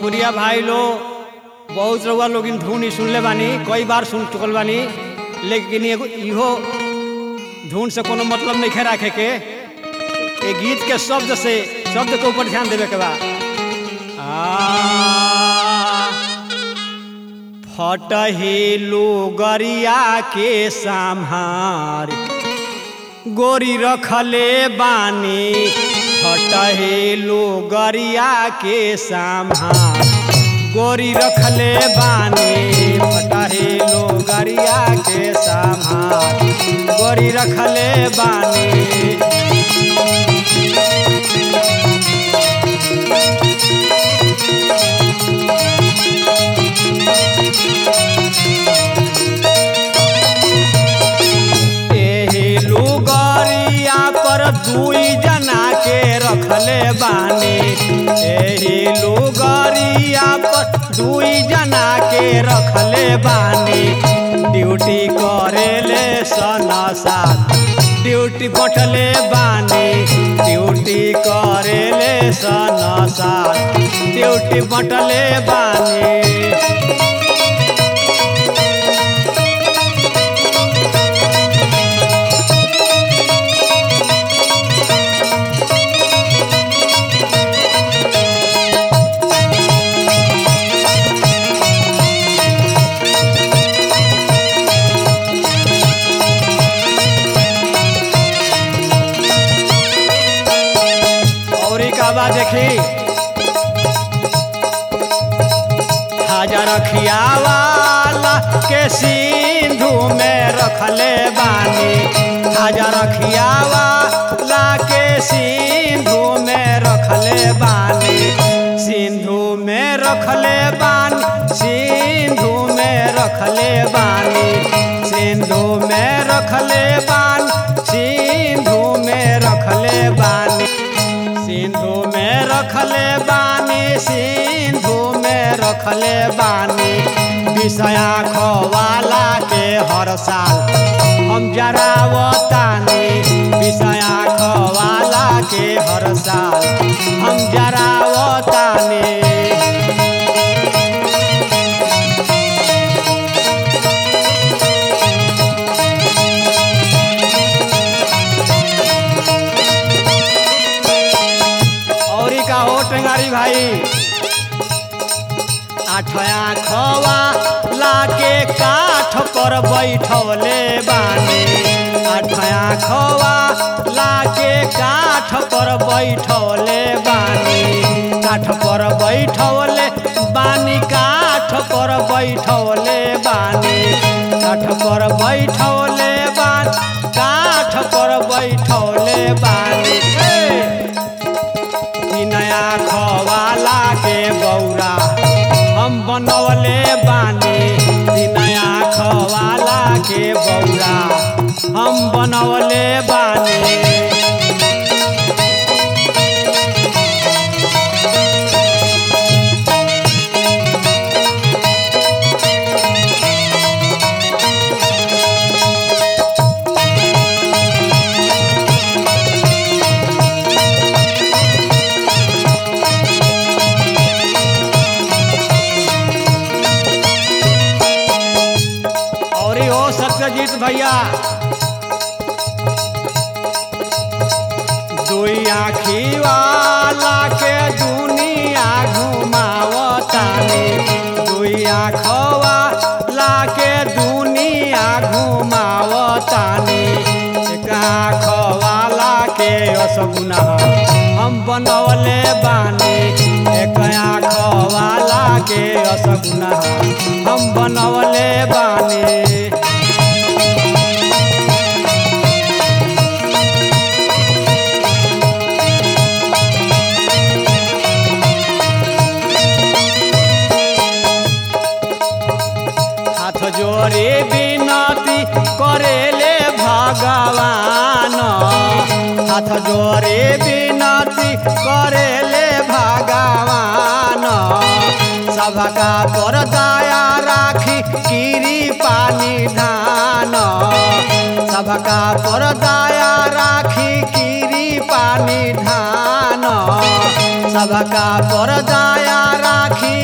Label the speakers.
Speaker 1: भोजपुरिया भाई लोग बहुत रउआ लोग धुन ही सुनले बानी कई बार सुन चुकल बानी लेकिन एगो इहो धुन से कोनो मतलब नहीं राखे के ए गीत के शब्द से शब्द के ऊपर ध्यान देवे के बा आ, फटहेलू गरिया के सम्हार गोरी रखले बानी फटहेलू गरिया के सम्हार गोरी रखले बानी फटहेलू गरिया के सम्हार गोरी रखले बानी एही लुगरिया पर दुई जना के रखले बानी एही लुगरिया पर दुई जना के रखले बानी ड्यूटी करेले सना साथ ड्यूटी बटले बानी ड्यूटी करेले सना साथ ड्यूटी बटले बानी और एक आवाज देखी हजार खियावाला के सिंधु में रखले बानी हजार खियावाला के सिंधु में रखले बानी सिंधु में रखले बानी सिंधु में रखले बानी सिंधु में रखले बानी सिंधु में रखले बानी सिंधु में रखले बानी सिंधु में रखले बानी विषया खवाला के हर साल हम जरावतानी विषया खवाला के हर साल हम जरावतानी और का हो टेंगारी भाई आठया खवा लाके काठ पर बैठवले बानी आठया खवा लाके काठ पर बैठवले बानी काठ पर बैठवले बानी काठ पर बैठवले बानी काठ पर बैठवले बानी काठ पर बैठवले बानी ए! ई नया खवाला के बौरा हम बनवले बानी ई नया खवाला के बौरा हम बनवले बानी और ई हो सत्यजीत भैया दुई आखी वाला के दुनिया घुमावतानी दुई आखवा ला के दुनिया घुमावतानी एक आखवाला के असगुना हम बनवले बानी एक आखवाला के असगुना हम बनवले बानी हाथ जोड़े विनती करेले भगवान हाथ जोड़े विनती करेले भगवान सबका पर दया राखी गिरी पानी धान सबका पर दया राखी गिरी पानी धान सबका पर दया राखी